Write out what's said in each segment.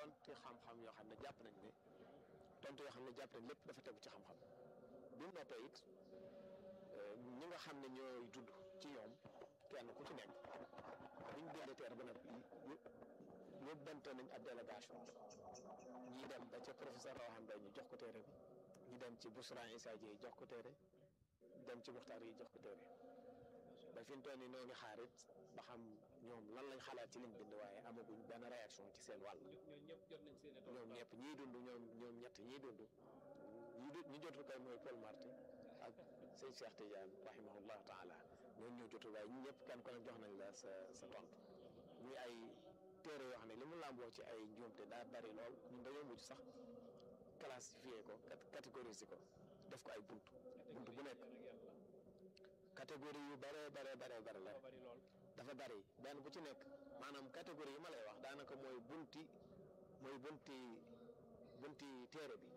tontu xam-xam yoo xam ne jàpp nañ ne tontu yoo xam ne jàpp nañ lépp dafa tegu ci xam-xam bi mu noppee it ñi nga xam ne ñooy judd ci ñoom kenn ku ci nekk biñ bindee teer ba noppi yóbbante nañ ab délégation ñii dem ba ca professeur Rawane Mbaye ñu jox ko téere bi ñu dem ci Bousra Issa Dieye jox ko téere dem ci Muxtaar yi jox ko téere ba fi mu toll nii noo ngi xaar it ba xam ñoom lan lañ xalaat ci liñ bind waaye amaguñ benn réaction ci seen wàll. ñoom ñëpp jot nañ seen ñoom ñëpp ñii dund ñoom ñoom ñett ñii dund ñi du ñi jotul kay mooy Paul Marty ak sëñ Cheikh Tidiane rahimahullah taala ñooñu ñoo jotul waaye ñi ñëpp kenn ku ne jox nañ la sa sa tontu ñuy ay téere yoo xam ne li mu làmboo ci ay njuumte daa bari lool ñun dañoo mujj sax classifier ko catégoriser ko def ko ay buntu buntu bu nekk catégorie yu bare bare bare bare la bari lool dafa bari benn bu ci nekk maanaam catégorie yi ma lay wax daanaka mooy bunti mooy bunti bunti téere bi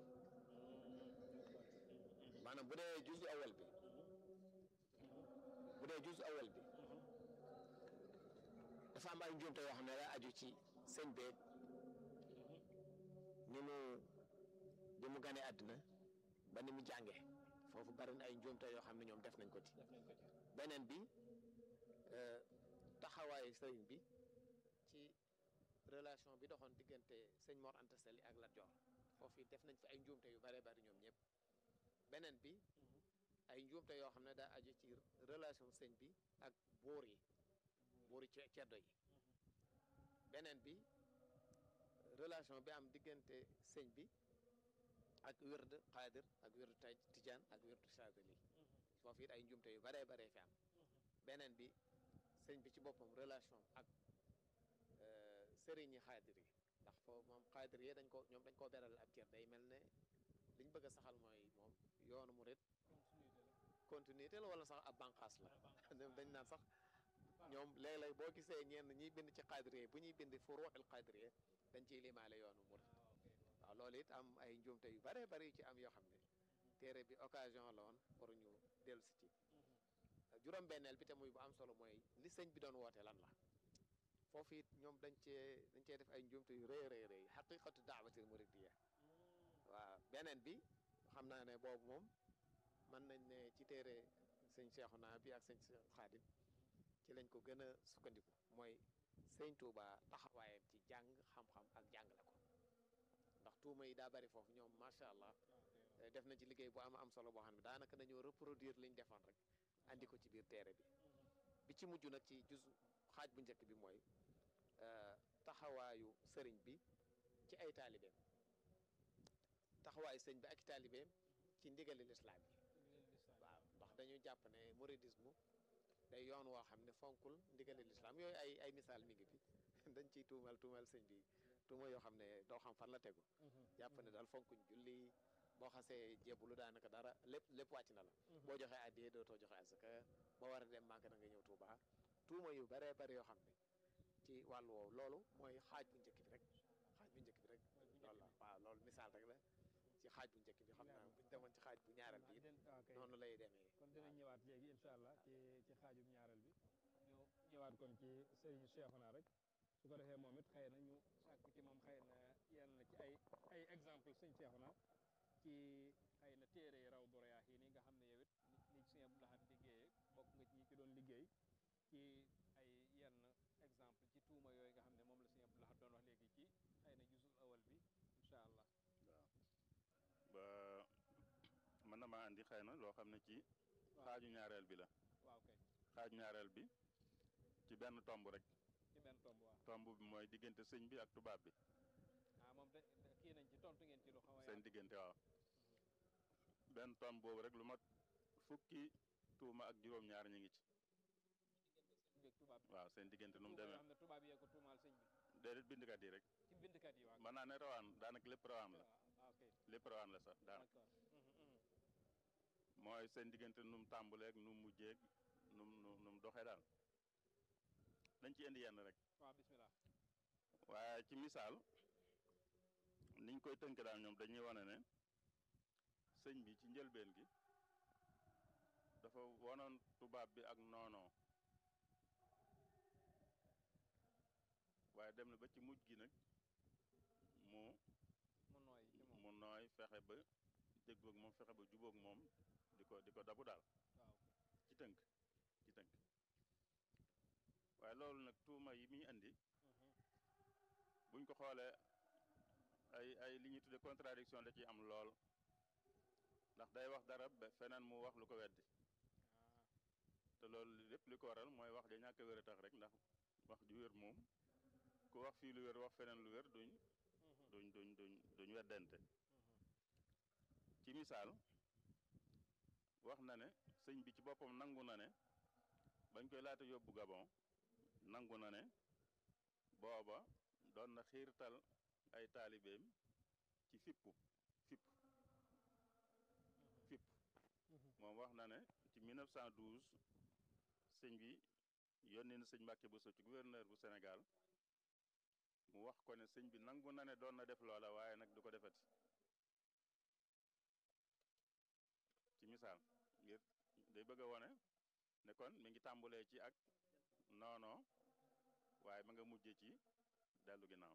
maanaam bu dee juz awal bi bu dee juz awal bi dafa am ay njuumte yoo xam ne daa aju ci sëñ beeg ni mu ni mu gane àddina ba ni mu jànge foofu bari na ay njuumte yoo xam ne ñoom def nañ ko ci def nañ ko ci beneen bi taxawaayu sëriñ bi ci relation bi doxoon diggante sëñ Mor Anta Sali ak Lat Joor foofu it def nañ fi ay njuumte yu bare bari ñoom ñëpp beneen bi ay njuumte yoo xam ne daa aju ci relation sëñ bi ak buur yi buur yi ce- ceddo yi beneen bi relation bi am diggante sëñ bi ak wérd xaadir ak wérdu taj tijaan ak wérdu saadili foofu it ay njuumte yu baree baree fi am beneen bi sëñ bi ci boppam relation ak sëriñi xaadir yi ndax foofu moom xaadir yi dañ ko ñoom dañ koo beral ab cër day mel ne liñ bëgg a saxal mooy moom yoonu murit continuité la wala sax ab banqaas la ñoom dañ naan sax ñoom léeg-léeg boo gisee ñenn ñiy bind ci xaadir yi bu ñuy bind furuuxil xaadir yi dañ ciy limaale yoonu murit waaw loolu it am ay njuumte yu bare bari yu ci am yoo xam ne téere bi occasion la woon pour ñu dellu si ci juróom-benneel bi te muy bu am solo mooy li sëñ bi doon woote lan la foofu it ñoom dañ cee dañ cee def ay njuumte yu rëy rëy rëy xaqiqatu daawatil muridiyya waaw beneen bi xam naa ne boobu moom mën nañ ne ci téere sëñ Seexuna bi ak sëñ Xaadim ci lañ ko gën a sukkandiku mooy sëñ Touba taxawaayam ci jàng xam-xam ak jàngale ko ndax tuuma yi daa bari foofu ñoom macha allah def nañ ci liggéey bu am am solo boo xam ne daanaka dañoo reproduire liñ defoon rek andi ko ci biir téere bi bi ci mujj nag ci jus xaaj bu njëkk bi mooy taxawaayu sëriñ bi ci ay taalibeem taxawaayu sëriñ bi ak i taalibeem ci ndigali lislaam yi waaw ndax dañu jàpp ne mouridisme day yoon woo xam ne fonkul ndigali lislaam yooyu ay ay misaal mi ngi fi dañ ciy tuumal tuumal sëñ bi tuuma yoo xam ne doo xam fan la tegu jàpp ne daal fonkuñ julli boo xasee jébbalu daanaka dara lépp lépp wàcc na la boo joxee addiyee dootoo joxe asaka boo war a dem màgg na nga ñëw Tuuba tuuma yu baree bari yoo xam ne ci wàllu woowu loolu mooy xaaj bu njëkk bi rek xaaj bu njëkk bi rek loolu la waaw loolu misaal rek la ci xaaj bu njëkk bi xam naa buñ demoon ci xaaj bu ñaareel bi it noonu lay demee kon dinañ ñëwaat léegi incha allah ci ci xaajum ñaareel bi ñu ñëwaat kon ci sëriñ Cheikhouna rek su ko defee moom it xëy na ñu sàkk ci moom xëy na yenn ci ay ay exemple sëñ Cheikhouna ci xëy na téere yi raw dorayaax yi ni nga xam ne yow it ni ni sëñ Abdou Lahad liggéeyee bokk nga ci ñi ci doon liggéey ci ay yenn exemple ci tuuma yooyu nga xam ne moom la sëñ Abdou Lahad doon wax léegi ci xëy na jusul awal bi incha allah waaw ba mën na maa andi xëy na loo xam ne ci xaaju ñaareel bi la waaw kay xaaju ñaareel bi ci benn tomb rek ci benn tomb waaw tomb bi mooy diggante sëñ bi ak tubaab bi ah moom de kii nañ ci tontu ngeen ci lu xaw a seen diggante waaw benn tomb boobu rek lu mat fukki tuuma ak juróom-ñaar ñu ngi ci beeg tubaab bi waaw seen diggante nu mu tuuma yoo demee xam ne tubaab yee ko tuumaal sëñ bi déedéet bindkat yi rek ci bindkat yi waaw mën naa ne rawaan daanaka lépp rawaan la waaw ok lépp rawaan la sax daanaka d'accord Mhm, mhm. mooy seen diggante nu mu tàmbuleeg nu mu mujjeeg nu mu nu mu doxee daal dañ ci indi yenn rek waaw bismillah waaye ci misaal niñ koy tënk daal ñoom dañuy wane ne sëñ bi ci njëlbeen gi dafa wonoon tubaab bi ak noonoo waaye dem na ba ci mujj gi nag mu mu nooy ci moom mu nooy fexe ba déggoog moom fexe ba jubóog moom di ko di ko dabu daal waaw ci tënk ci tënk waaye loolu nag tuuma yi muy indi buñ ko xoolee ay ay li ñuy tudde contradiction da ciy am lool ndax day wax dara ba feneen mu wax lu ko weddi te loolu lépp li ko waral mooy wax ja ñàkk a wér a tax rek ndax wax ju wér moom ku wax fii lu wér wax feneen lu wér duñ duñ duñ duñ duñ weddente ci misaal wax na ne sëñ bi ci boppam nangu na ne bañ koy laata yóbbu Gabon nangu na ne booba doon na xiirtal ay taalibeem ci fippu fipp fipp moom wax na ne ci 1912 sëñ bi yónni na sëñ Mbàkke Bousso ci gouverneur bu Sénégal mu wax ko ne sëñ bi nangu na ne doon na def loola waaye nag du ko defati ci misaal ngir day bëgg a wone ne kon mi ngi tàmbulee ci ak noono waaye ma nga mujje ci dellu ginnaaw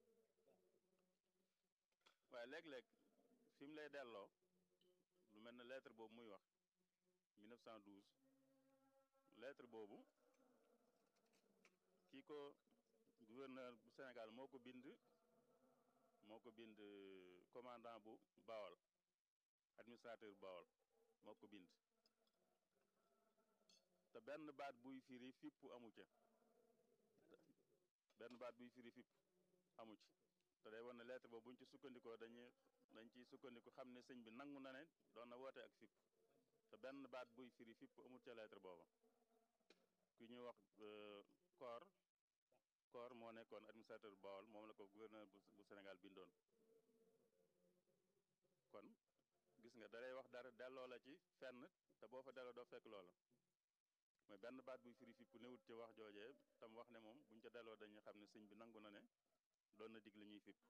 waaye léeg-léeg fi mu lay delloo lu mel ne lettre boobu muy wax 1912 lettre boobu kii ko gouverneur bu Sénégal moo ko bind moo ko bind commandant bu Bawol administrateur Bawol moo ko bind te benn baat buy firi fipp amu ca benn baat buy firi fipp amu ci te day wane ne lettre boobu buñ ci sukkandikoo dañuy dañ ciy sukkandiku xam ne sëñ bi nangu na ne doon na woote ak fipp te benn baat buy firi fipp amul ca lettre booba ku ñuy wax koor koor moo nekkoon administrateur Bawol moom la ko gouverneur bu bu Sénégal bindoon kon gis nga dalay wax dara delloo la ci fenn te boo fa delloo doo fekk loola mooy benn baat buy firi fipp newut ci wax joojee tam wax ne moom buñ ca delloo dañuy xam ne sëñ bi nangu na ne doon na dig li ñuy fipp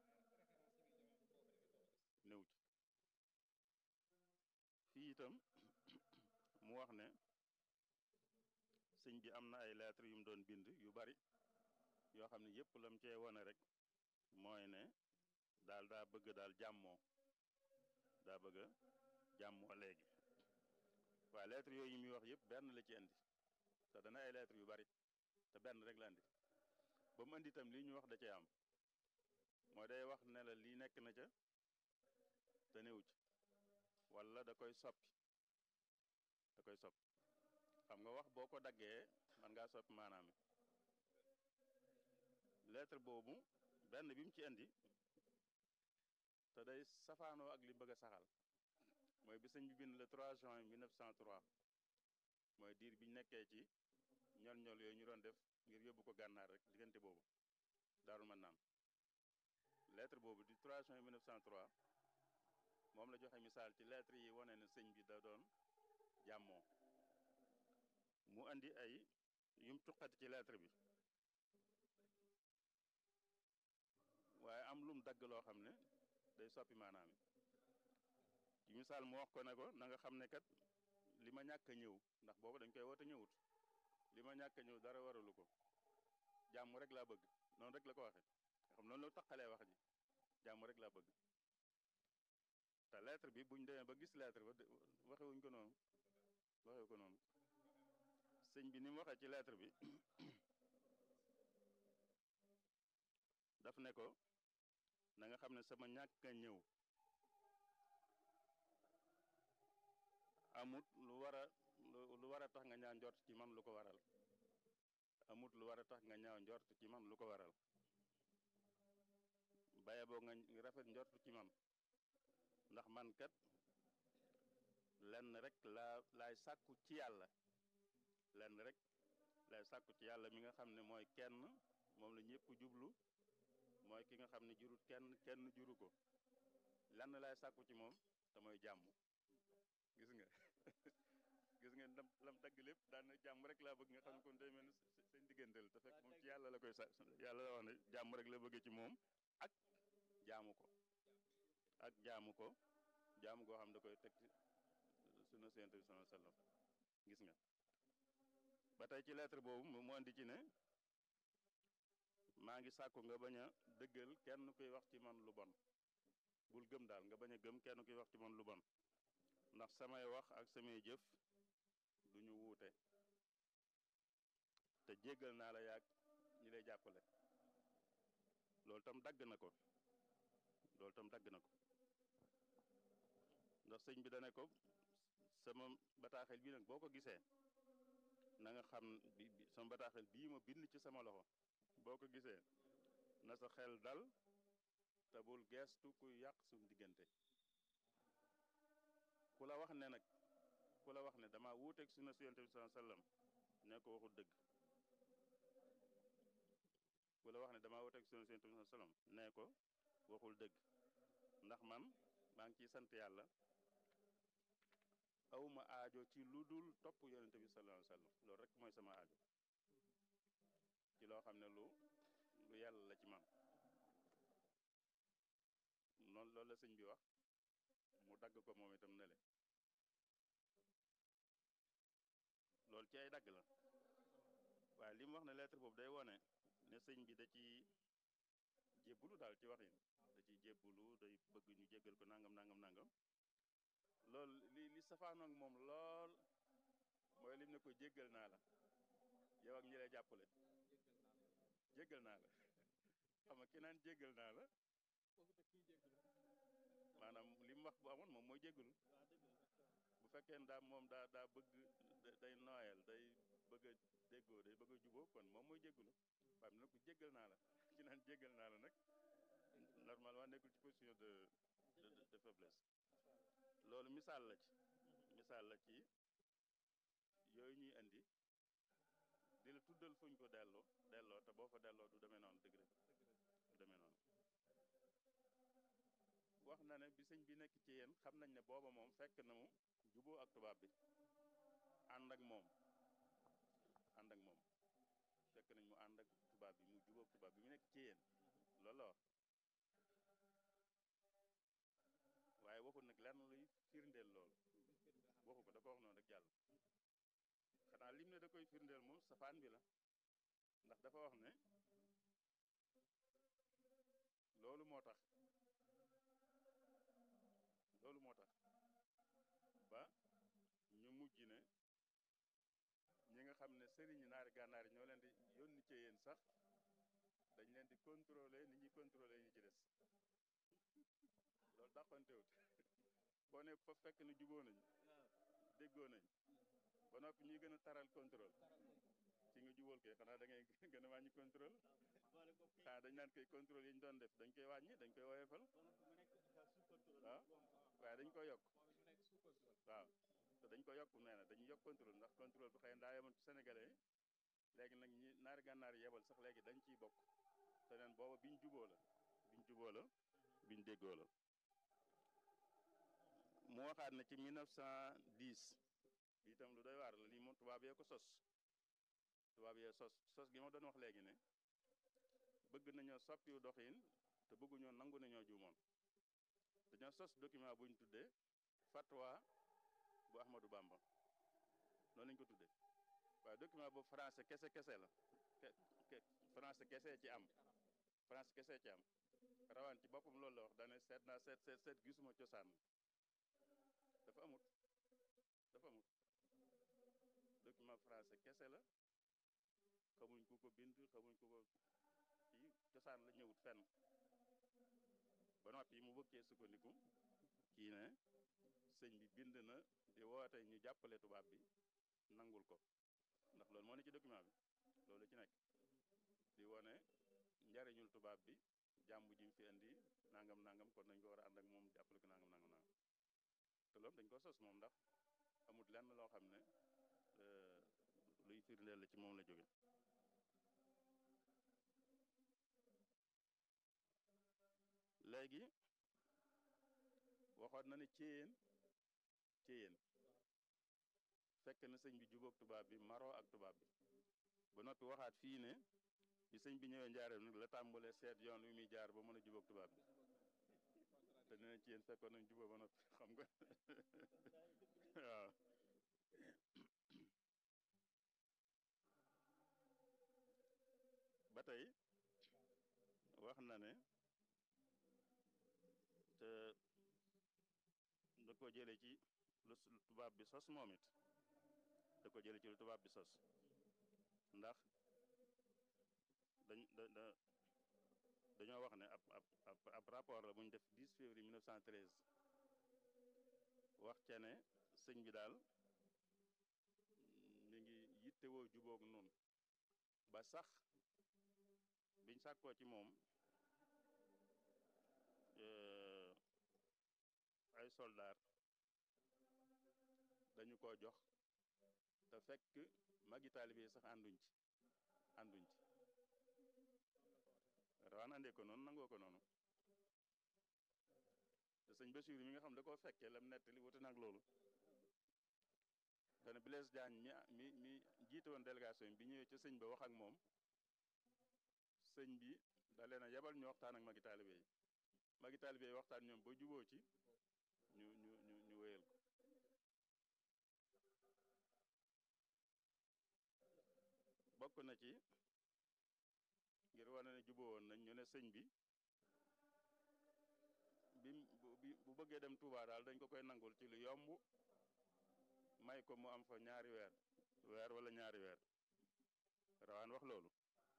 néew ci fii itam mu wax ne sëñ bi am na ay lettres yu mu doon bind yu bari yoo xam ne yépp lam cee wone rek mooy ne daal daa bëgg daal jàmmoo daa bëgg a jàmmoo léegi waaye lettres yooyu yi muy wax yépp benn la ci indi te dana ay lettres yu bari te benn rek la indi ba mu indi itam lii ñu wax da cee am mooy day wax ne la lii nekk na ca te néew ci wala da koy soppi da koy soppi xam nga wax boo ko daggee man ngaa soppi maanaam lettre boobu benn bi mu ci indi te day safaanoo ak li bëgg a saxal mooy bi sëñ bi bind le 3 juin 1903 mooy diir biñ nekkee ci ñol-ñol yooyu ñu doon def ngir yóbbu ko gànnaar rek diggante boobu daarul man naan lettre boobu di 3 juin 1903 moom la joxe misaal ci lettre yi wane ne sëñ bi da doon jàmmoo mu andi ay yum tuqati ci lettre bi waaye am lum dagg loo xam ne day soppi maanaam ci misaal mu wax ko ne ko na nga xam ne kat li ma ñàkk a ñëw ndax boobu dañ koy woote ñëwut li ma ñàkk a ñëw dara waralu ko jàmm rek laa bëgg noonu rek la ko waxe nga xam noonu la taqalee wax ji jàmm rek laa bëgg te lettre bi buñ demee ba gis lettre ba waxewuñ ko noonu waxewu ko noonu sëñ bi ni mu waxee ci lettre bi daf ne ko na nga xam ne sama ñàkk a ñëw amut lu war a lu war a tax nga ñaaw njort ci man lu ko waral amut lu war a tax nga ñaaw njort ci man lu ko waral baye boo nga rafet njort ci man ndax man kat lenn rek laa laay sàkku ci yàlla lenn rek laay sàkku ci yàlla mi nga xam ne mooy kenn moom la ñëpp jublu mooy ki nga xam ne jurut kenn kenn juru ko lenn laay sàkku ci moom te mooy jàmm gis nga gis nga lam lam dagg lépp daan na jàmm rek laa bëgg nga xam ne kon day mel ni seen digganteel te fekk moom ci yàlla la koy sa yàlla la wax ne jàmm rek la bëggee ci moom ak jaamu ko ak jaamu ko jaamu goo xam da koy teg sunna Yonent bi sallallahu alayhi wasallam gis nga ba tey ci lettre boobu mu andi ci ne maa ngi sàkku nga bañ a dëggal kenn kuy wax ci man lu bon bul gëm daal nga bañ a gëm kenn kuy wax ci man lu bon ndax samay wax ak samay jëf duñu wuute te jéggal naa la yàgg ñi lay jàppale loolu tam dagg na ko loolu tam dagg na ko ndax sëñ bi dane ko sama bataaxel bii nag boo ko gisee na nga xam bi sama bataaxel bii ma bind ci sama loxo boo ko gisee na sa xel dal te bul geestu kuy yàq suñ diggante ku la wax ne nag ku la wax ne dama wuuteeg sunna si yonent bi sallallahu alayhi wasallam ne ko waxul dëgg ku la wax ne dama wuuteeg sunna si yonent bi sallallahu alayhi wasallam ne ko waxul dëgg ndax man maa ngi ciy sant yàlla awma aajo ci lu dul topp yonent bi sallallahu alayhi wasallam loolu rek mooy sama aajo ci loo xam ne lu lu yàlla la ci man noonu loolu la sëñ bi wax mu dagg ko moom itam ne le loolu ci ay dagg la waaye li mu wax ne lettre boobu day wone ne sëñ bi da ci jébbulu daal ci waxin da ci jébbulu day bëgg ñu jéggal ko nangam nangam nangam loolu li li safaanoog moom lool mooy lim ne ko jéggal naa la yow ak ñi lay jàppale jéggal naa la xam nga ki naan jéggal naa la maanaam li mu wax bu amoon moom mooy jéggalu bu fekkee ne daa moom daa daa bëgg day nooyal day bëgg a déggoo day bëgg a juboo kon moom mooy jéggalu waaye nag jéggal naa la ki naan jéggal naa la nag normalement nekkul ci position de de de faiblesse loolu misaal la ci misaal la ci yooyu ñuy indi di la tuddal fuñ ko delloo delloo te boo fa delloo du demee noonu dëgg rek du demee noonu wax na ne bi sëñ bi nekk ci yéen xam nañ ne booba moom fekk na mu juboo ak tubaab bi ànd ak moom ànd ak moom fekk nañ mu ànd ak tubaab bi mu juboo ak tubaab bi mu nekk ci yéen loolu la wax waaye waxul nag lenn luy firndeel loolu waxu ko da ko wax noonu rek jàll xanaa lim ne da koy firndeel moom safaan bi la ndax dafa wax ne loolu moo tax loolu moo tax ba ñu mujj ne ñi nga xam ne sëriñi naari gànnaar yi ñoo leen di yónni ci yéen sax dañ leen di contrôler ni ñuy contrôler ñi ci des loolu dàqantewut boo ne fa fekk ne juboo nañ déggoo nañ ba noppi ñuy gën a taral contrôle ci nga jubóol kay xanaa da ngay gën a wàññi contrôle xanaa dañ naan koy contrôle yi ñu doon def dañ koy wàññi dañ koy woyefal waaw waaye dañ koy yokk waaw te dañ ko yokk nee na dañuy yokk contrôle ndax contrôle bi xëy na daa yemoon ci sénégalais yi léegi nag ñi naari gànnaar yebal sax léegi dañ ciy bokk te neen booba biñ juboo la biñ juboo la biñ déggoo la mu waxaat ne ci 1910 bi itam lu doy waar la lii moom tubaab yee ko sos tubaab yee sos sos gi ma doon wax léegi ne bëgg nañoo soppiwu doxin te bëgguñoo nangu nañoo juumoon dañoo sos document bu ñu tuddee fatwa bu Ahmadou Bamba noonu lañ ko tuddee waaye document boobu français kese kese la français kese ci am français kese ci am rawaan ci boppam loolu la wax daane seet naa seet seet seet gisuma cosaan dafa amut dafa amut document français kese la xamuñ ku ko bind xamuñ ku ko kii cosaan la ñëwut fenn ba noppi mu bëgg cee sukkandiku kii ne sëñ bi bind na di woote ñu jàppale tubaab bi nangul ko ndax loolu moo ne ci document bi loolu ci nekk di wone njariñul tubaab bi jàmm ji mu fi indi nangam nangam kon nañ ko war a ànd ak moom jàppale ko nangam nangam nangam te loolu dañ ko sos moom ndax amut lenn loo xam ne luy firndeel la ci moom la jóge léegi waxoon na ne céyeen céyeen fekk na sëñ bi jubóog tubaab bi maroo ak tubaab bi ba noppi waxaat fii ne bi sëñ bi ñëwee njaareem nag la tàmbalee seet yoon wi muy jaar ba mën a jubóog tubaab bi te nee na céyeen fekkoon nañ jubóo ba noppi xam nga waaw ba tey wax na ne te da ko jële ci lu tubaab bi sos moom it da ko jële ci lu tubaab bi sos ndax dañ da da dañoo wax ne ab ab ab ab rapport la bu ñu def 10 février 1913 wax ca ne sëñ bi daal mi ngi yittewoo jubóog nun ba sax biñ sàkkoo ci moom ay soldaar dañu ko jox te fekk magi taalibe sax ànduñ ci ànduñ ci rawaan andee ko noonu nangoo ko noonu te sëñ Basiiru mi nga xam da koo fekkee lam nettali wuute nag loolu te ne Blaise Diagne mi mi mi jiite woon délégation bi ñëwee ca sëñ ba wax ak moom sëñ bi da leen a yebal ñu waxtaan ak magi taalibe yi magi taalibe yi waxtaan ñoom ba juboo ci ñu ñu ñu ñu wéyal ko bokk na ci ngir wane ne juboo woon nañ ñu ne sëñ bi bi bu bëggee dem Touba daal dañ ko koy nangul ci lu yomb may ko mu am fa ñaari weer weer wala ñaari weer rawaan wax loolu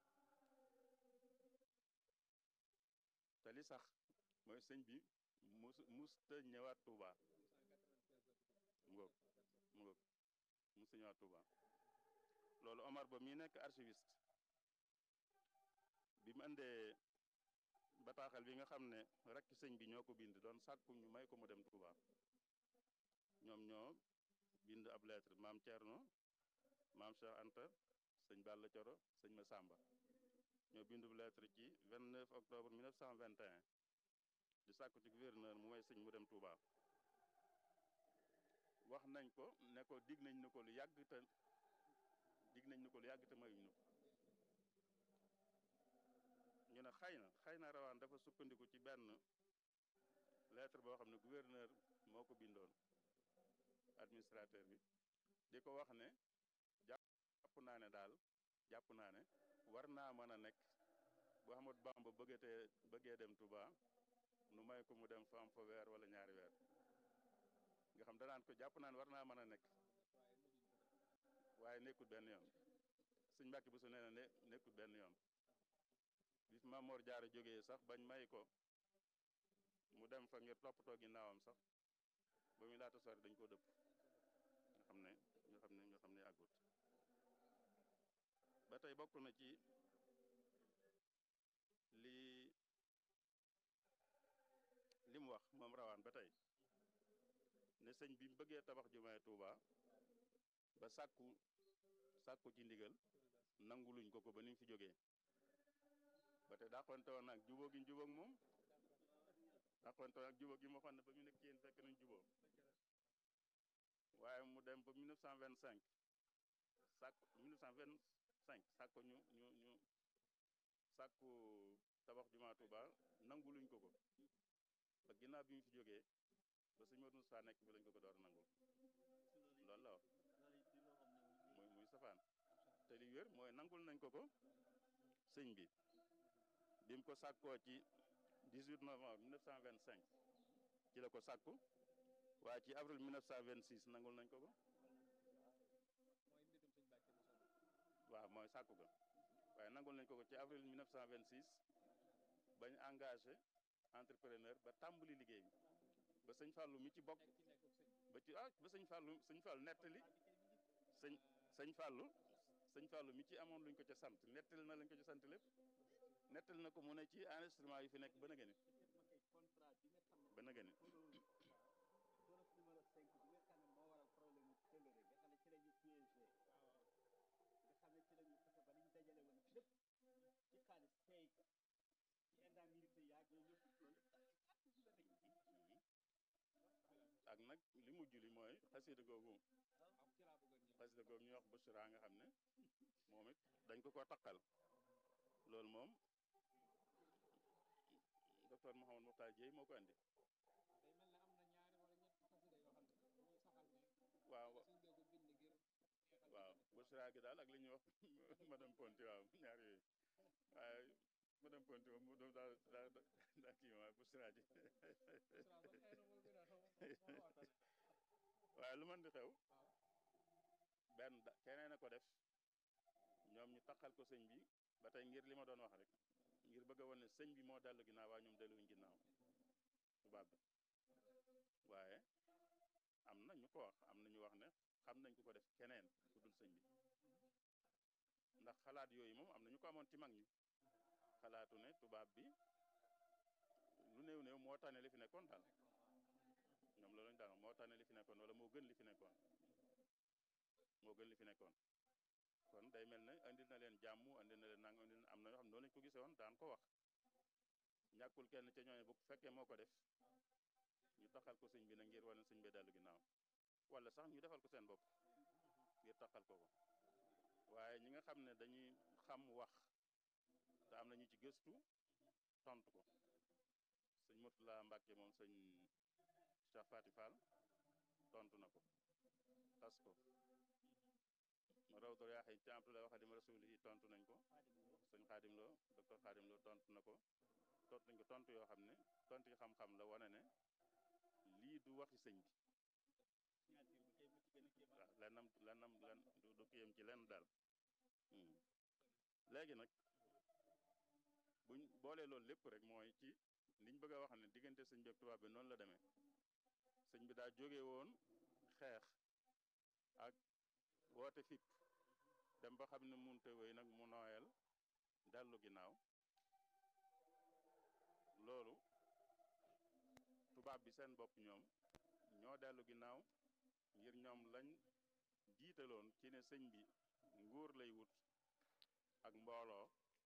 te li sax mooy sëñ bi mus musta ñëwaat Touba mu ngoog mu ngoog musta ñëwaat Touba loolu Omar ba mi nekk archiviste bi mu andee bataaxal bi nga xam ne rek sëñ bi ñoo ko bind doon sàkku ñu may ko mu dem Touba ñoom ñoo bind ab lettre maam Thierno maam Cheikh Anta sëñ Balla Coro sëñ Massamba ñoo bindu lettre ci 29 octobre 1921 di sàkku ci gouverneur mu may sëñ mu dem Touba wax nañ ko ne ko dig nañ ni ko lu yàgg te dig nañ ni ko lu yàgg te mayuñ ñu ñu ne xëy na xëy na rawaan dafa sukkandiku ci benn lettre boo xam ne gouverneur moo ko bindoon administrateur bi di ko wax ne jàpp naa ne daal jàpp naa ne war naa mën a nekk bu Ahmadu Bamba bëggatee bëggee dem Touba nu may ko mu dem fa am fa weer wala ñaari weer nga xam danaan ko jàpp naa ne war naa mën a nekk waaye nekkul benn yoon sëñ Mbàkke bu su nee na ne nekkul benn yoon bi fi Maam Mor Jaara jógee sax bañ may ko mu dem fa ngir toppatoo ginnaawam sax ba muy laata sori dañ ko dëpp nga xam ne nga xam ne nga xam ne àggut ba tey bokk na ci lii li mu wax moom rawaan ba tey ne sëñ bi mu bëggee tabax jumaay Tuuba ba sàkku sàkku ci ndigal nanguluñ ko ko ba ni mu fi jógee ba tey dàqonte woon nag jubóo gi ñu jubóog moom dàqonte woon ak jubóo gi ma xam ne ba ñu nekk yéen fekk nañ jubóo waaye mu dem ba 1925 sàkku 1925 sàkku ñu ñu ñu sàkku tabax jumaa Tuuba nanguluñ ko ko ba ginnaaw bi mu fi jógee ba sëñ Modou Moussa nekk bi lañ ko ko door a nangul loolu la wax muy muy safaan te li wér mooy nangul nañ ko ko sëñ bi bi mu ko sàkkoo ci 18 novembre 1925 ci la ko sàkku waaye ci avril 1926 nangul nañ ko ko waaw mooy sàkku ga waaye nangul nañ ko ko ci avril 1926 bañ engagé entrepreneur ba tàmbali liggéey bi ba sëñ Fallou mi ci bokk ba ci ah ba sëñ Fallou sëñ Fallou nettali sëñ sëñ Fallou sëñ Fallou mi ci amoon luñ ko ca sant nettali na lañ ko ca sant lépp nettali na ko mu ne ci enregistrement yi fi nekk ba na gëni ba na gëni ak nag li mujj li mooy xasida googu xasida googu ñuy wax Bushra nga xam ne moom it dañ ko ko taqal loolu moom docteur Mouhamadou Mokhtar Dieye moo ko andi waaw waaw Bushra gi daal ak li ñuy wax madame Ponti waaw ñaar yooyu waaye madame Ponti moom mu doon daa daa daa kii ma bu siraaji waaye lu mën di xew benn da keneen a ko def ñoom ñu taqal ko sëñ bi ba tey ngir li ma doon wax rek ngir bëgg a wane ne sëñ bi moo dellu ginnaaw waaye ñoom delluwuñ ginnaaw tubaab bi waaye am na ñu ko wax am na ñu wax ne xam nañ ku ko def keneen ku dul sëñ bi ndax xalaat yooyu moom am na ñu ko amoon ci mag ñi xalaatu ne tubaab bi lu néew néew moo tane li fi nekkoon daal ñoom loolu lañ daan moo tane li fi nekkoon wala moo gën li fi nekkoon moo gën li fi nekkoon kon day mel ne andil na leen jàmm andil na leen nang andil am na ñoo xam ne noonu lañ ko gisee woon daan ko wax ñàkkul kenn ca ñooñu bu fekkee moo ko def ñu taxal ko sëñ bi na ngir wane sëñ bi dellu ginnaaw wala sax ñu defal ko seen bopp ngir taxal ko ko waaye ñi nga xam ne dañuy xam wax te am na ñu ci gëstu tontu ko sëñ Murtala Mbàkke moom sëñ Cheikh Fati Fall tontu na ko tas ko ma rawdor yaa xëy ci Abdoulaye Waxadim Rasul yi tontu nañ ko sëñ Xaadim Lo docteur Xaadim Lo tontu na ko tontu nañ ko tontu yoo xam ne tontu yi xam-xam la wane ne lii du waxi sëñ bi waaw lennam lennam len du kiyam ci lenn daal léegi nag buñ boolee loolu lépp rek mooy ci liñ bëgg a wax ne diggante sëñ bi ak tubaab bi noonu la demee sëñ bi daa jóge woon xeex ak woote fipp dem ba xam ne munte wéy nag mu nooyal dellu ginnaaw loolu tubaab bi seen bopp ñoom ñoo dellu ginnaaw ngir ñoom lañ jiitaloon ci ne sëñ bi nguur lay wut ak mbooloo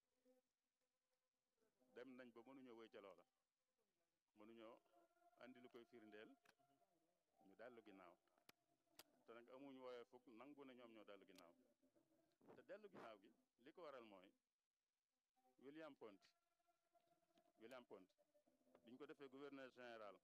dem nañ ba mënuñoo wéy ca loola mënuñoo andi lu koy firndeel ñu dellu ginnaaw te nag amuñ wooye fukk nangu ne ñoom ñoo dellu ginnaaw te dellu ginnaaw gi li ko waral mooy William Ponty William Ponty biñ ko defee gouverneur général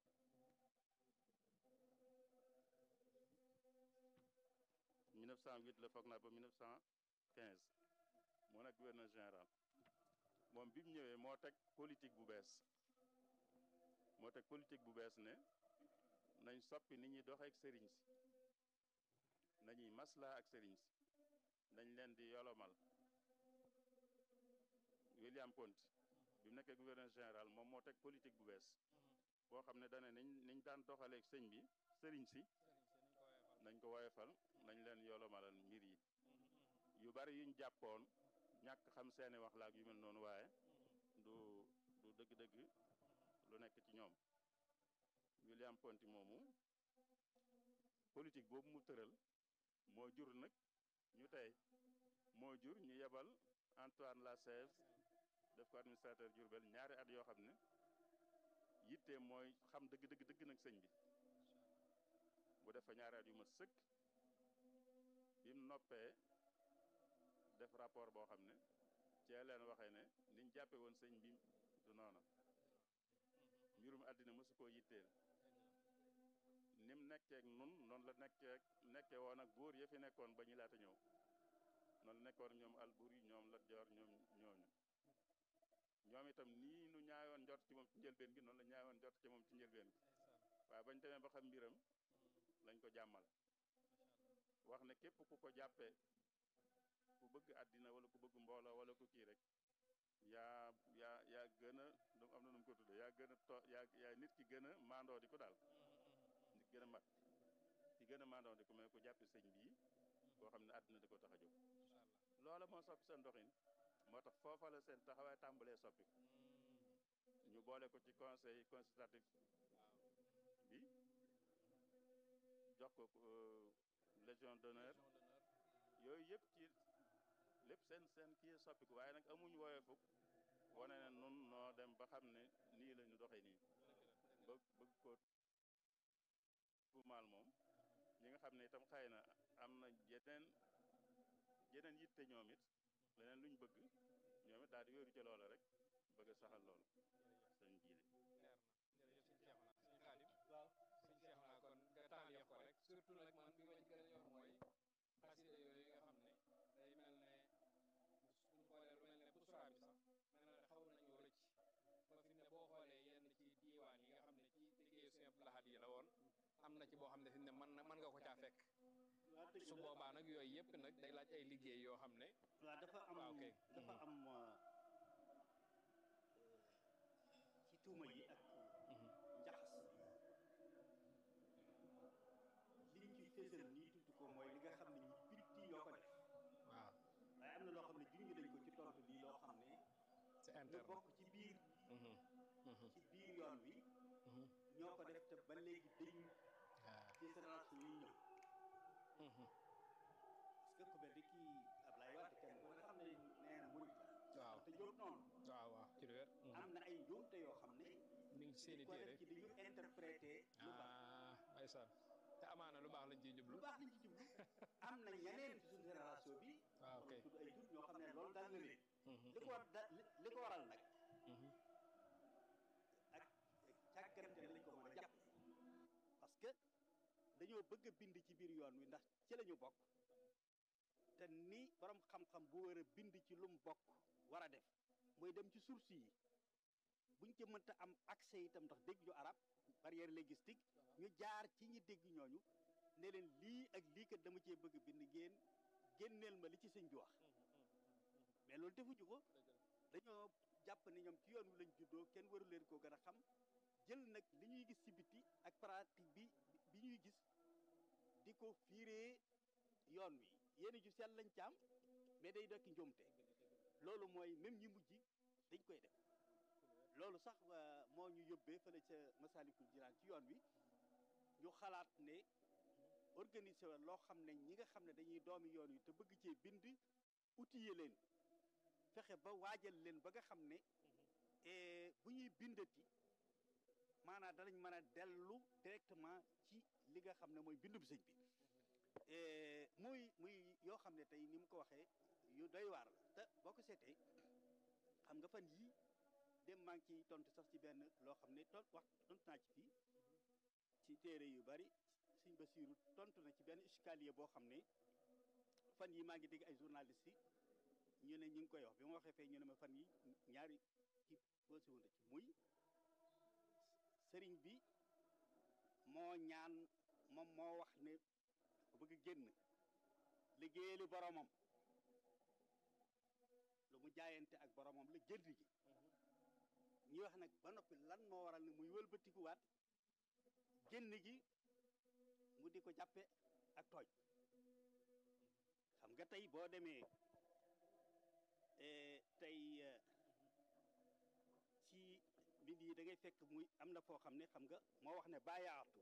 1908 la foog naa ba 1915 moo nekk gouverneur général moom bi mu ñëwee moo teg politique bu bees moo teg politique bu bees ne nañ soppi ni ñuy doxee ak sëriñ si nañuy maslaa ak sëriñ si nañ leen di yolomal William Ponty bi mu nekkee gouverneur général moom moo teg politique bu bees boo xam ne dane niñ niñ daan doxaleeg sëñ bi sëriñ si nañ ko woyefal nañ leen yolomalal mbir yi yu bari yuñ jàppoon ñàkk xam seeni wax laak yu mel noonu waaye du du dëgg-dëgg lu nekk ci ñoom William Ponty moomu politique boobu mu tëral moo jur nag ñu tey moo jur ñu yebal Antoine Lassèze def ko administrateur Diourbel ñaari at yoo xam ne yitte mooy xam dëgg dëgg dëgg nag sëñ bi bu def fa ñaari at yu ma sëkk bi mu noppee def rapport boo xam ne cee leen waxee ne niñ jàppe woon sëñ bi du noona mbirum àddina mësu koo yitteel nim nekkeek nun noonu la nekkeek nekke woon ak buur ya fi nekkoon ba ñu laata ñëw noonu la nekkoon ñoom Alburi ñoom Lat Joor ñoom ñooñu ñoom itam nii nu ñaayoon njort ci moom ci njëlbeen gi noonu la ñaayoon njort ci moom ci njëlbeen gi waaye bañ demee ba xam mbiram lañ ko jàmmal wax ne képp ku ko jàppee ku bëgg àddina wala ku bëgg mbooloo wala ku kii rek yaa yaa yaa gën a am na nu mu ko tuddee yaa gën a to yaa yaa nit ki gën a maandoo di ko daal nit gën a mat ki gën a maandoo di ko mais ku jàppe sëñ bii koo xam ne àddina di ko tax a jóg loola moo soppi seen doxin moo tax foofa la seen taxawaay tàmbalee soppi ñu boole ko ci conseil consultatif bi jox ko légion d'honneur yooyu yëpp ci lépp seen seen kii soppiku waaye nag amuñ wooye fukk wane ne nun noo dem ba xam ne nii la ñu doxee nii bëgg bëgg ko tuumaal moom ñi nga xam ne itam xëy na am na yeneen yeneen yitte ñoom it leneen luñ bëgg ñoom it daal di wéeru ci loola rek bëgg a saxal loolu sëñ jiile leer na jërëjëf sëñ Cheikhouna sëñ Xaadim sëñ Cheikhouna kon nga taaliyeef ko rek surtout nag man bi ma ci gën a yor mooy xasida yooyu nga xam ne day mel ne buñ xoolee lu mel ne busra bi sax mel na ne xaw nañoo na ci boo xam ne fi ne mën na mën nga ko caa fekk waaw dëgg su la. boobaa nag yooyu yëpp nag day laaj ay liggéey yoo xam ne waaw dafa am waaw kay. dafa Mhm. am euh, ci tuuma yi ak njaxas liñ ci fésal nii tudd ko mooy li nga xam ne ñi bitti yoo ko def waaw waaye am na loo xam ne junj nañ ko ci tontu bi loo xam ne c'est ñu interne bokk ci biir Mhm. Mhm. ci biir yoon wi Mhm. ñoo ko def te ba léegi dañu Ah. ci génération yi ñëw Mhm. parce que ku mel ni kii Ablaye Wade kenn ku ne xam ne nee na murid la waaw te jóg noonu waaw waaw ci lu wér Mhm. am na ay njuumte yoo xam ne mi ngi seeni ko téere def ci dañu interprété lu baax ah ndeysaan te amaana lu baax lañ ciy jublu lu baax liñ ci jublu am na ñeneen ci suñu génération bi waaw ok tudd ay tur ñoo xam ne loolu daal na leen Mhm. li ko war da li li ko waral nag Mhm. ak càggante lañ ko mën a jàpp parce que dañoo bëgg a bind ci biir yoon wi ndax ci la ñu bokk te ni borom xam-xam bu war a bind ci lu mu bokk war a def mooy dem ci source yi buñ ci mënta am accès itam ndax dégg ñu arab barrière linguistique ñu jaar ci ñi dégg ñooñu ne leen lii ak lii kat dama cee bëgg a bind ngeen génneel ma li ci sëñ bi wax mais loolu defuñu ko dañoo jàpp ne ñoom ci yoon wi lañ juddoo kenn waru leen koo gën a xam jël nag li ñuy gis ci biti ak pratique bi bi ñuy gis di ko fiiree yoon wi yéen ju sell lañ caam mais day dokki njuumte loolu mooy même ñi mujj dañ koy def loolu sax euh, moo ñu yóbbee fële ca Masalikul Jinaan ci yoon wi ñu xalaat ne organiser wa loo xam ne ñi nga xam ne dañuy doomi yoon wi te bëgg cee bind outiller leen fexe ba waajal leen ba nga xam ne eh, bu ñuy bindati maanaam danañ mën a dellu directement ci li nga xam ne mooy bindub sëñ bi Eh, muy muy yoo xam ne tey ni mu ko waxee yu doy waar la te boo ko seetee xam nga fan yii dem maa ngi ciy tontu sax ci benn loo xam ne ton wax tontu naa ci fii ci téere yu bari sëñ Basiiru tontu na ci benn escalier boo xam ne fan yi maa ngi dégg ay journaliste yi ñu ne ñu ngi koy wax bi ma waxee fee ñu ne ma fan yi ñaari kii posé woon na ci muy sëriñ bi moo ñaan moom moo wax ne ku bëgg génn liggéeyali boromam lu mu jaayante ak boromam la génn gi ñuy wax nag ba noppi lan moo waral ne muy wëlbatikuwaat génn gi mu di ko jàppe ak tooñ xam nga tey boo demee eh, tey eh, ci mbind yi da ngay fekk muy am na foo xam ne xam nga moo wax ne bàyaatu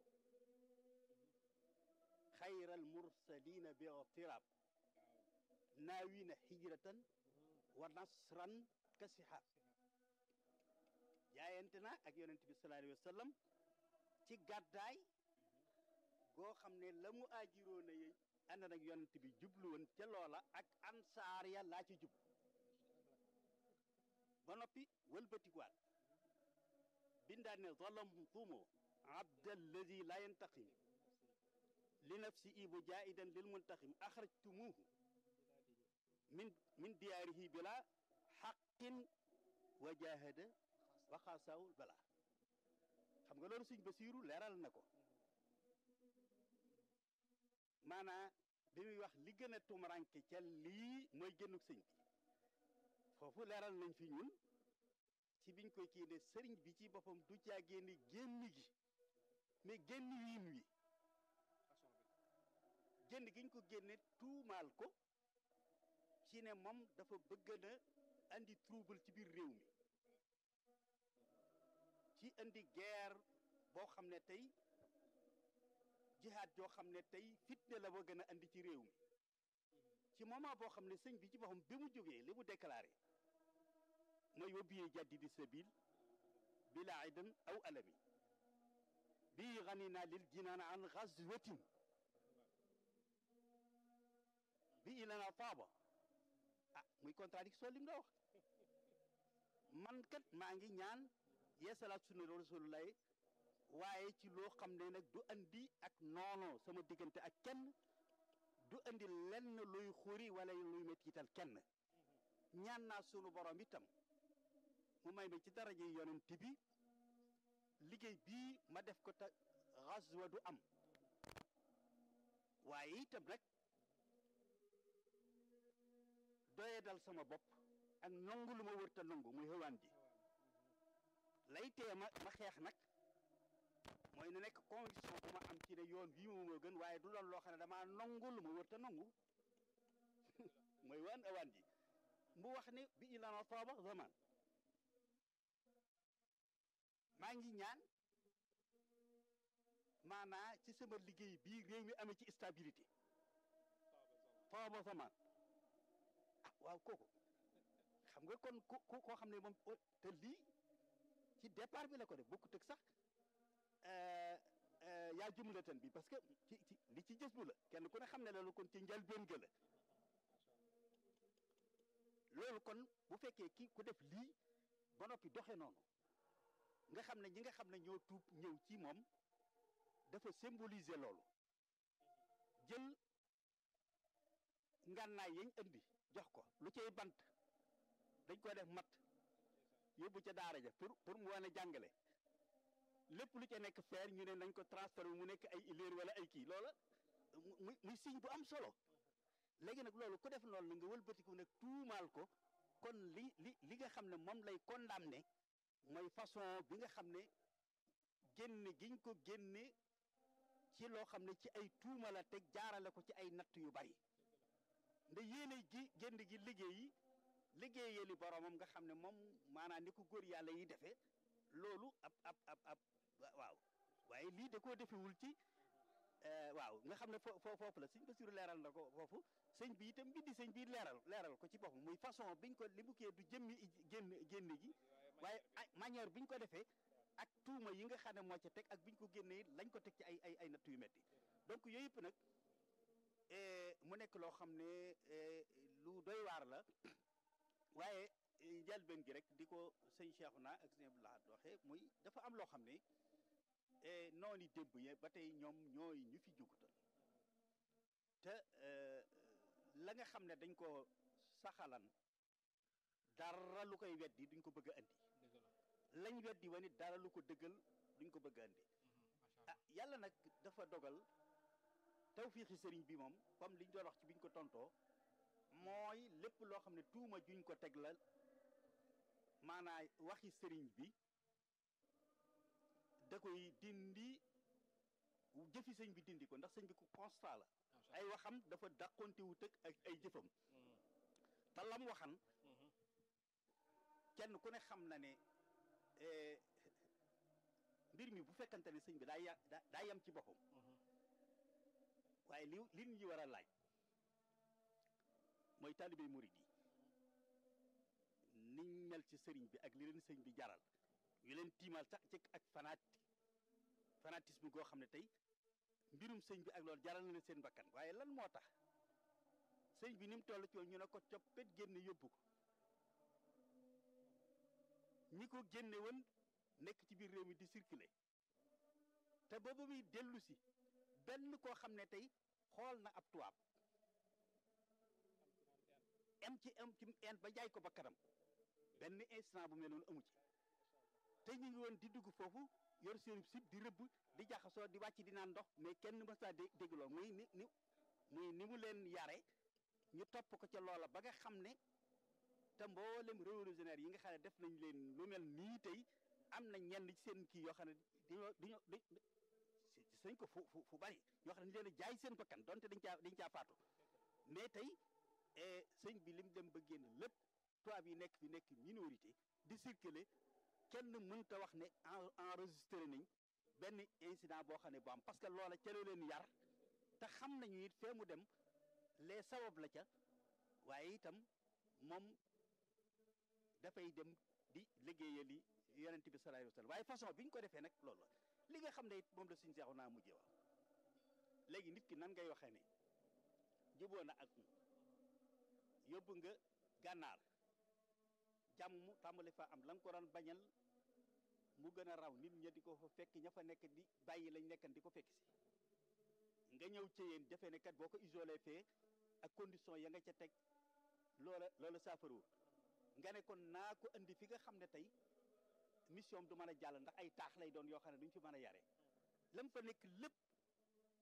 xayral mursalina bi tirab naawina hijratan wa nasran ka sihab jaayante na ak yonent bi sallallahu alayhi wa sallam ci gàddaay goo xam ne la mu aajiroo na yey ànd nag yonent bi jublu woon ca loola ak ansaar ya laa ci jub ba noppi wëlbatikuwaat bindaat ne zalamtumu abda alladi la yantaqim li nafsi ibu jaidan lil muntaqim axrajtumuhu min min diyaarihi bila xaqin wa jahada wa xaasaawul bala xam nga loolu sëñ Basiiru leeral na ko maanaa bi muy wax li gën a tumuranke ca lii mooy génnuk sëñ bi foofu leeral nañ fi ñun ci biñ koy kii ne sëriñ bi ci boppam du caa génne génn gi mais génn wiin wi génn giñ ko génne tuumaal ko ci ne moom dafa bëgg na andi trouble ci biir réew mi ci andi guerre boo xam ne tey jihaad joo xam ne tey fitne la ba gën a andi ci réew mi ci moment boo xam ne sëñ bi ci boppam bi mu jógee li mu déclaré mooy wa biye jaddidi sabil bila idan aw alami bii ganina lil jinaan an gazwatin bi ilana taaba ah muy contradiction lim la wax man kat maa ngi ñaan yeesalaat sunna rasulullah waaye ci loo xam ne nag du andi ak noono sama diggante ak kenn du andi lenn luy xuri wala luy mettital kenn ñaan naa sunu borom itam mu may ma ci daraje yonent bi liggéey bii ma def ko te xaswa du am waaye itam nag doye dal sama bopp ak nongu lu ma wërta nongu muy xewaan ji lay tee ma ma xeex nag mooy na nekk conviction bu ma am ci ne yoon bii moom moo gën waaye du doon loo xam ne damaa nongu lu ma wërta nongu mooy waan awaan ji mu wax ne bi ilana tooba zaman maa ngi ñaan maanaa ci sama liggéey bii réew mi amee ci stabilité tooba zaman ah waaw kooku xam nga kon ku ku koo xam ne moom te lii ci départ bi la ko def bokkut ak sax yaa jumlatan bi parce que ci ci li ci jës bu la kenn ku ne xam ne loolu kon ci njëlbéen ga la loolu kon bu fekkee ki ku def lii ba noppi doxe noonu nga xam ne ñi nga xam ne ñoo tuub ñëw ci moom dafa symboliser loolu jël ngànnaay yañ indi jox ko lu cay bant dañ ko def mat yóbbu ca daara ja pour pour mu wane jàngale lépp lu ca nekk feer ñu ne nañ ko transféré mu nekk ay ileer wala ay kii loola muy muy signe bu am solo léegi nag loolu ku def noonu nga wëlbatiku nag tuumaal ko kon li li li nga xam ne moom lay condamné mooy façon bi nga xam ne génne giñ ko génne ci loo xam ne ci ay tuuma la teg jaarale ko ci ay natt yu bari nda yéene gi génn gi liggéey yi liggéeyali boromam nga xam ne moom maanaam ni ko góor yàlla yi defee loolu ab ab ab ab waaw waaye lii da koo defewul ci waaw nga xam ne fo foofu la sëñ Basiru leeral na ko foofu sëñ bi itam mbindi sëñ bi leeral leeral ko ci boppam muy façon biñ ko li mu kee du jëmmi génn génn gi waaye manière biñ ko defee ak tuuma yi nga xam ne moo ca teg ak biñ ko génnee lañ ko teg ci ay ay ay natt yu metti donc yooyu yëpp nag mu nekk loo xam ne lu doy waar la waaye njëlbeen gi rek di ko sëñ Cheikhouna ak sëñ Abdou Lahad waxee muy dafa am loo xam ne noonu démb ye ba tey ñoom ñooy ñu fi jugutal te la nga xam ne dañ ko saxalan dara lu koy weddi duñ ko bëgg a andi lañ weddi wa nit dara lu ko dëggal duñ ko bëgg a andi ah yàlla nag dafa dogal tawfiixi sëriñ bi moom comme liñ doon wax ci biñ ko tontoo mooy lépp loo xam ne tuuma juñ ko teg la maanaa waxi sëriñ bi da koy dindi jëfi sëñ bi dindi ko ndax sëñ bi ku constat la ay waxam dafa dàqonte wu tëg ak ay jëfam te lam waxan kenn ku ne xam na ne mbir mi bu fekkante ne sëñ bi daa ya daa yem ci boppam waaye li li ñu war a laaj mooy taalibe murid yi niñ mel ci sëriñ bi ak li leen sëñ bi jaral yu leen tiimal sax ci ak fanaat fanatisme goo xam ne tey mbirum sëñ bi ak loolu jaral na leen seen bakkan waaye lan moo tax sëñ bi ni mu toll ci woon ñu ne ko coppet génne yóbbu ko ñi ko génne woon nekk ci biir réew mi di circuler te booba muy dellu si benn koo xam ne tey xool na ab tubaab em ci em ci en ba jaay ko ba kanam benn instant bu mel noonu amu ci te ñu ngi woon di dugg foofu yor seen sib di rëbb di jaxasoo di wàcc di naan ndox mais kenn mës naa dé dégg lool muy ni ni muy ni mu leen yare ñu topp ko ca loola ba nga xam ne te mboolem révolutionnaire yi nga xam ne def nañ leen lu mel nii tey am na ñenn ci seen kii yoo xam ne dañoo dañoo dañ sañ ko fu fu fu bari ñoo xam ne dañu leen a jaay seen bakkan donte dañ caa dañ caa faatu mais tey sëñ bi lim dem ba génn lépp tubaab yi nekk fi nekk minorité di circuler kenn mënta wax ne enregistré nañ benn incident boo xam ne bu am parce que loola ca la leen yar te xam nañu it fee mu dem les sabab la ca waaye itam moom dafay dem di liggéeyali yonent bi sallallahu alayhi wa sallam waaye façon bi ñu ko defee nag loolu la li nga xam ne it moom la suñu seexu naa mujjee wax léegi nit ki nan ngay waxee ne juboo na ak yóbbu nga gànnaar jàmm tàmbali fa am la nga ko daan bañal mu gën a raw nit ña di ko fa fekk ña fa nekk di bàyyi lañ nekkan di ko fekk si nga ñëw ci yéen defe ne kat boo ko isolé fee ak condition ya nga ca teg loola loola saafaruwul nga ne kon naa ko andi fi nga xam ne tey mission du mën a jàll ndax ay taax lay doon yoo xam ne duñ fi mën a yare lam fa nekk lépp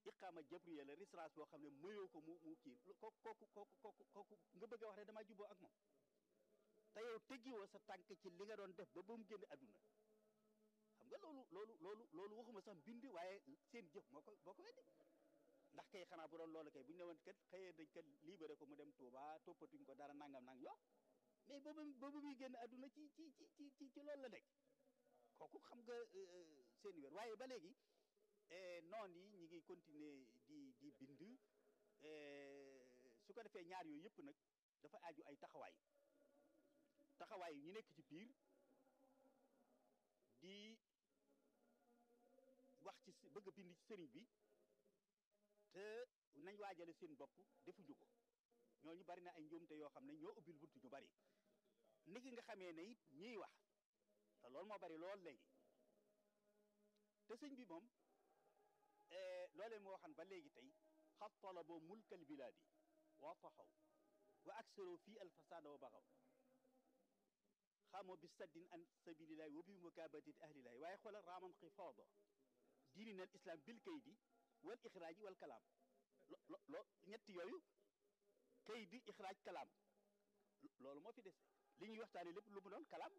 iqaama jabriya la risraas boo xam ne mayoo ko mu mu kii kooku kooku kooku kooku kooku nga bëgg a wax ne damaa jubboo ak moom te yow teggiwoo sa tànk ci li nga doon def ba ba mu génn àdduna xam nga loolu loolu loolu loolu waxuma sax mbind waaye seen jëf moo ko moo ko weddi ndax kay xanaa bu doon loolu kay bu ñu ne woon kat xëyee dañ kat libéré ko mu dem Touba toppatuñ ko dara nangam nang yo mais ba ba ba muy génn àdduna ci ci ci ci ci ci loolu la nekk kooku xam nga seen wér waaye ba léegi noon yi ñi ngi continuer di di bind su ko defee ñaar yooyu yëpp nag dafa aju ay taxawaay taxawaay ñu nekk ci biir di wax ci bëgg a bind ci sëriñ bi te nañ waajale seen bopp defuñu ko ñooñu bari na ay njuumte yoo xam ne ñoo ubbil buntu ñu bari niki nga xamee ne it ñiy wax te loolu moo bari lool léegi te sëñ bi moom loolee moo waxan ba léegi tey xat talabo mulkal bilaadi wa taxaw wa aksaro fii alfasada wa baxaw xamoo bi saddin an sabilillahi wa bi mukabatati ahlillahi waaye xoolal raaman xifaada diinina al islam bil kaydi wal ixraaji wal kalaam lo lo ñett yooyu kaydi ixraaj kalaam loolu moo fi des li ñuy waxtaane lépp lu mu doon kalaam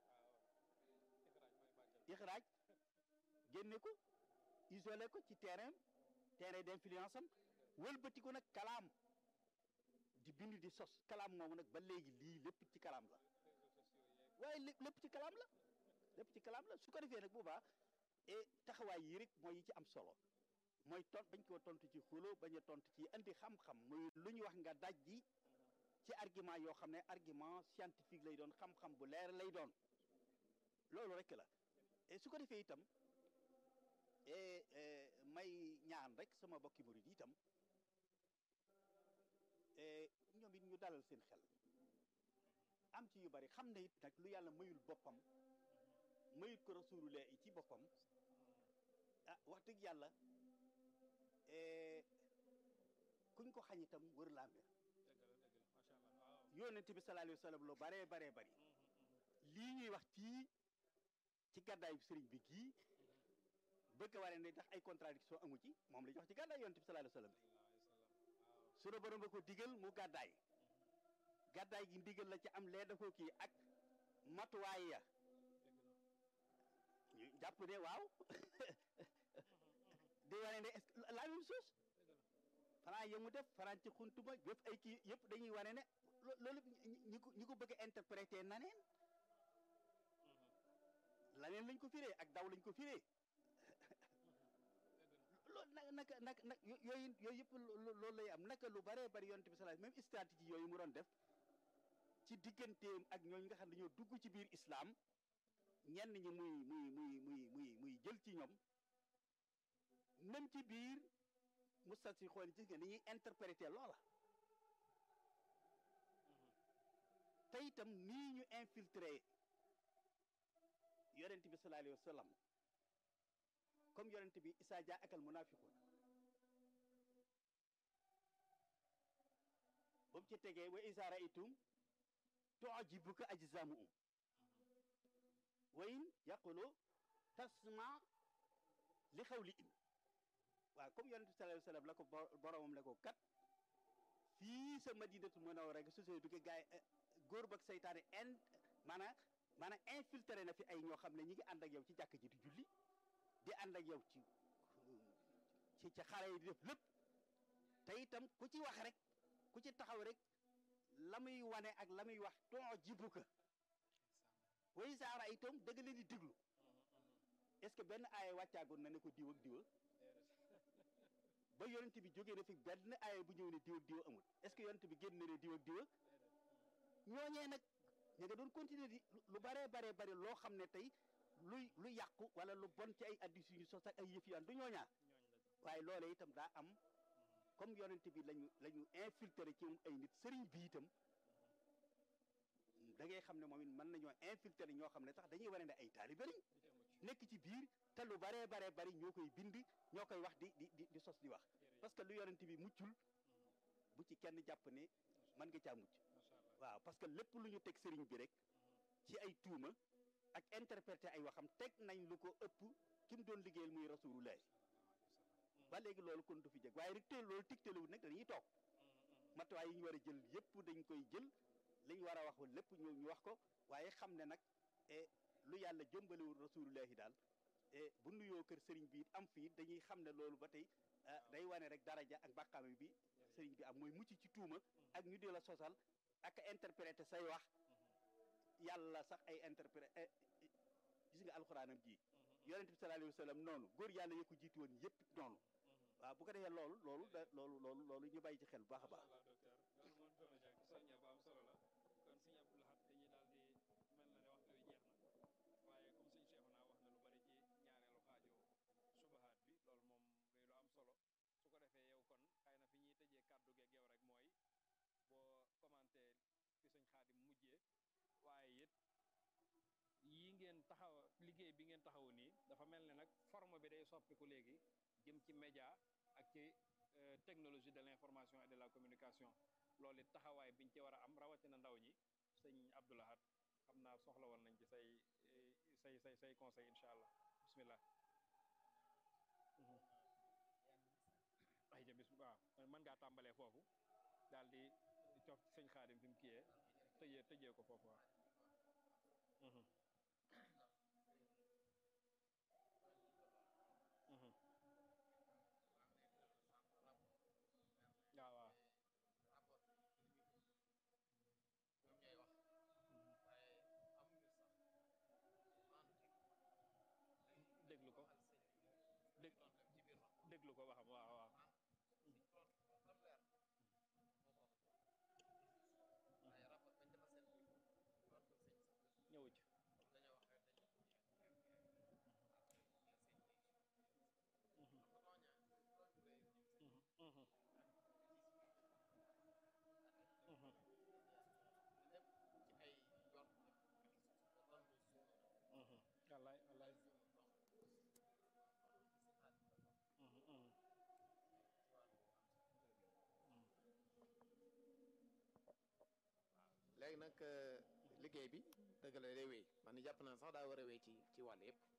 ixraaj génne ko isolé ko ci terrain terrain d'influence am wëlbati ko nag kalaam di bind di sos kalaam moomu nag ba léegi lii lépp ci kalaam la waaye lépp ci kalaam la lépp ci kalaam la su ko defee nag boobaa et taxawaay yi rek mooy yi ci am solo mooy ton bañ koo tontu ci xulo bañ a tontu ci indi xam-xam muy lu ñu wax nga daj ji ci argument yoo xam ne argument scientifique lay doon xam-xam bu leer lay doon loolu rek la et su ko defee itam may ñaan rek sama bokki murid yi itam ñoom it ñu dalal seen xel am ci yu bari xam ne it nag lu yàlla mayul boppam mayut ko rasulullah yi ci boppam ah wax dëgg yàlla kuñ ko xañ itam wër laa mbir yonent bi sallallahu alayhi wa sallam lu baree baree bari lii ñuy wax ci ci gàddaayu sëriñ bi gii bëgg waree ne ndax ay contradiction amu ci moom la ñu wax ci gàddaay yonent bi sallallahu alayhi wa sallam sunu borom ba ko digal mu gàddaay gàddaay gi ndigal la ci am lee da ko kii ak matuwaay ya ñu jàpp ne waaw di wane ne est la même chose fanaa yemu def fanaan ci xuntuma yëpp ay kii yëpp dañuy wane ne loolu ñi ko ñi ko bëgg a interpréter naneen laneen lañ ko firee ak daw lañ ko firee loolu nag naka nag nag yooyu yooyu yëpp loolu lay am naka lu baree bari yonent bi sallallahu même stratégie yooyu mu doon def ci digganteem ak ñooñu nga xam ne dañoo dugg ci biir islam ñenn ñi muy muy muy muy muy muy jël ci ñoom même ci biir mustat si xool gis nga ni ñuy interpréter loola te itam nii ñu infiltré yonent bi sallallahu alayhi wa sallam comme yonent bi isaa jaa akal munafiqun ba mu ci tegee wa isa raitum tujibuka ajzamuhum wa in yaqulu tasma li xawli im waaw comme yonent bi sallallahu alayhi wa sallam la ko boromam la ko kat fii sa madinatu munawwara rek société bi gaay góor bak seytaane in maanaam maanaam infiltré na fi ay ñoo xam ne ñi ngi ànd ak yow ci jàkk ji di julli di ànd ak yow ci ci ci xare yi di def lépp te itam ku ci wax rek ku ci taxaw rek la muy wane ak la muy wax ton jibu ka way saara itam dëgg leen di diglu est-ce que benn aaya wàccaagoon na ne ko diw ak diwa ba yonent bi jógee na fi benn aaya bu ñëw ne diw ak diwa amul est-ce que yonent bi génn na ne diw ak diwa ñooñee nag ñu nga doon continuer di lu baree baree bari loo xam ne tey luy lu yàqu wala lu bon ci ay addis yu ñu sos ak ay yëf yaan du ñooñaa waaye loole itam daa am comme yonent bi lañu la ñu infiltré ci ay nit sëriñ bi itam da ngay xam ne moom it mën nañoo infiltré ñoo xam ne sax dañuy wane ne ay taalibe lañ nekk ci biir te lu baree baree bari ñoo koy bind ñoo koy wax di di di di sos di wax parce que lu yonent bi muccul bu ci kenn jàpp ne mën nga caa mucc waaw parce que lépp lu ñu teg sëriñ bi rek ci ay tuuma ak interpréter ay waxam teg nañ lu ko ëpp ki mu doon liggéeyal muy rasulullah ba léegi loolu kon du fi jëg waaye rek teel loolu tigtalewut nag dañuy toog matuwaay yi ñu war a jël yépp dañ koy jël li ñu war a wax lépp ñu ñu wax ko waaye xam ne nag lu yàlla jëmbalewul rasulullahi daal bu nuyoo kër sëriñ bi am fii dañuy xam ne loolu ba tey day wane rek daraja ak bàkkaame bi sëriñ bi am mooy mucc ci tuuma ak ñu di la sosal ak interpréter say wax yàlla sax ay interpréter gis nga alxuraanam ji yonent bi sallallahu alayhi wa sallam noonu góor yàlla yëkku jiitu woon yëpp noonu waaw bu ko defee loolu loolu da loolu loolu loolu ñu bàyyi ci xel bu baax a baax yii ngeen taxaw liggéey bi ngeen taxaw nii dafa mel ne nag forme bi day soppiku léegi jëm ci média ak ci technologie de l'information et de la communication loolu it taxawaay biñ ci war a am rawatina ndaw ñi sëñ Abdou Lahad xam naa soxla woon nañ ci say say say say conseil incha allah bismillah ay ja bis waaw mën ngaa tàmbalee foofu daal di cof ci sëñ Xaadim fi mu kiyee tëjee tëjee ko foofu waaw waaw waaw déglu ko dég déglu ko waxam waaw waaw ñëwu ci wallaay wallaay léegi nag liggéey bi dëgg la day wéy man jàpp naa sax daa war a wéy ci ci wàll yëpp